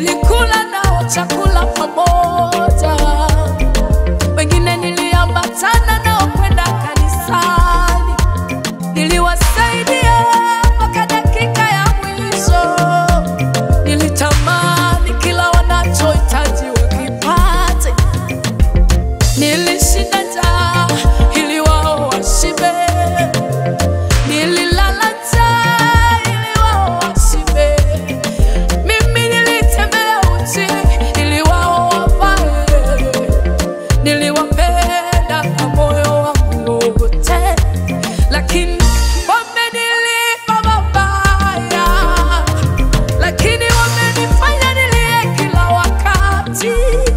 nilikula nao chakula pamoja, wengine niliambatana nao kwenda kanisani, niliwasaidia mpaka dakika ya mwisho. Nilitamani kila wanachohitaji wakipate, nilishinda njaa ili wao washibe, nililala njaa ili wao washibe. Mimi nilitembea uchi ili wao wavae, niliwapenda kwa moyo wangu wote, lakini wamenilipa mabaya, lakini wamenifanya nilie kila wakati.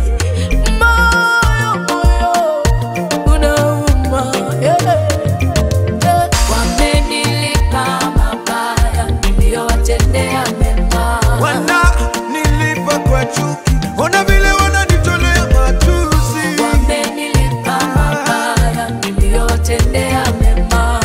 Moyo, moyo unauma, yeah, yeah. Wamenilipa mabaya niliyowatendea mema. wana nilipa kwa chuki, ona vile wananitolea matusi. Wamenilipa mabaya niliyowatendea mema.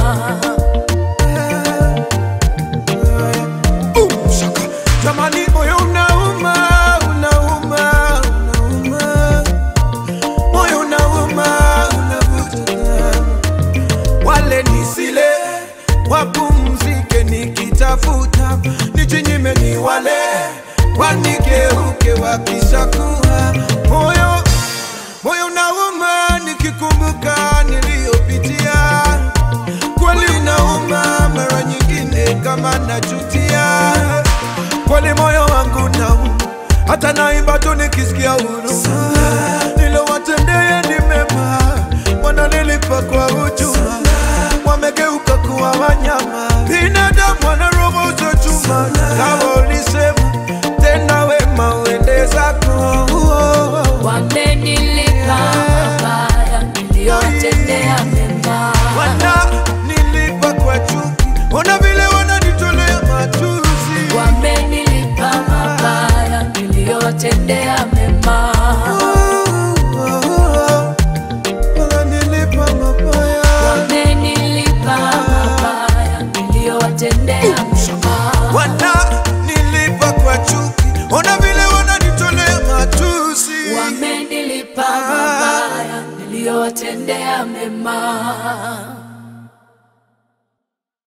Boom, shaka. Jamani, moyo unauma, unauma, unauma, moyo unauma, unavuta. Wale nisile wapumzike, nikitafuta nijinyime, ni wale wanigeuke wakishakuwa moyo moyo unauma, nikikumbuka niliyopitia kweli unauma, mara nyingine kama najutia, kweli moyo wangu nauma, hata naimba tu nikisikia huruma. Nilowatendea ni mema, wananilipa kwa hujuma, wamegeuka kuwa wanyama, binadamu wana roho za chuma. Kama ulisema tena, wema uende zako. Wamenilipa mabaya niliyowatendea mema. wana nilipa kwa chuki, ona vile wananitolea matusi. Wamenilipa mabaya niliyowatendea mema. Wananilipa mabaya. Wamenilipa mabaya niliyowatendea mema. Wana nilipa kwa chuki, ona vile wananitolea matusi. Wamenilipa mabaya niliyowatendea mema.